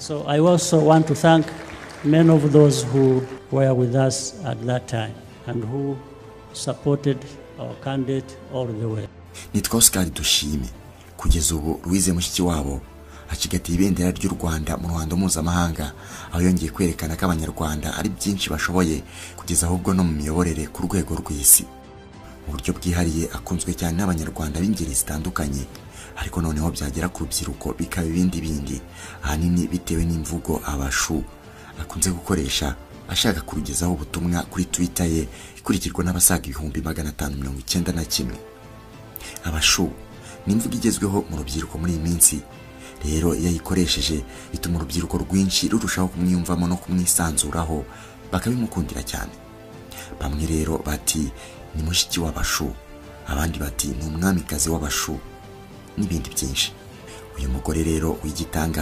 So I also want to thank many of those who were with us at that time and who supported our candidate all the way. nitwaho kandi dushime kugeza ubu Louise mushiki wabo acigatiye ibendera ry'u rwanda mu ruhando mpuzamahanga aho yongeye kwerekana ko abanyarwanda ari byinshi bashoboye kugeza ahubwo no mu miyoborere ku rwego rw'isi mu buryo bwihariye akunzwe cyane n'abanyarwanda b'ingeri zitandukanye ariko noneho byagera ku rubyiruko bikaba ibindi bindi ahanini bitewe n'imvugo abashu akunze gukoresha ashaka kurugezaho ubutumwa kuri twitter ye ikurikirwa n'abasaga ibihumbi magana atanu mirongo icyenda na kimwe abashu ni imvugo igezweho mu rubyiruko muri iyi minsi rero iyo ayikoresheje bituma urubyiruko rwinshi rurushaho kumwiyumvamo no kumwisanzuraho bakabimukundira cyane bamwe rero bati ni mushiki w'abashu abandi bati ni umwamikazi w'abashu n'ibindi byinshi uyu mugore rero w'igitanga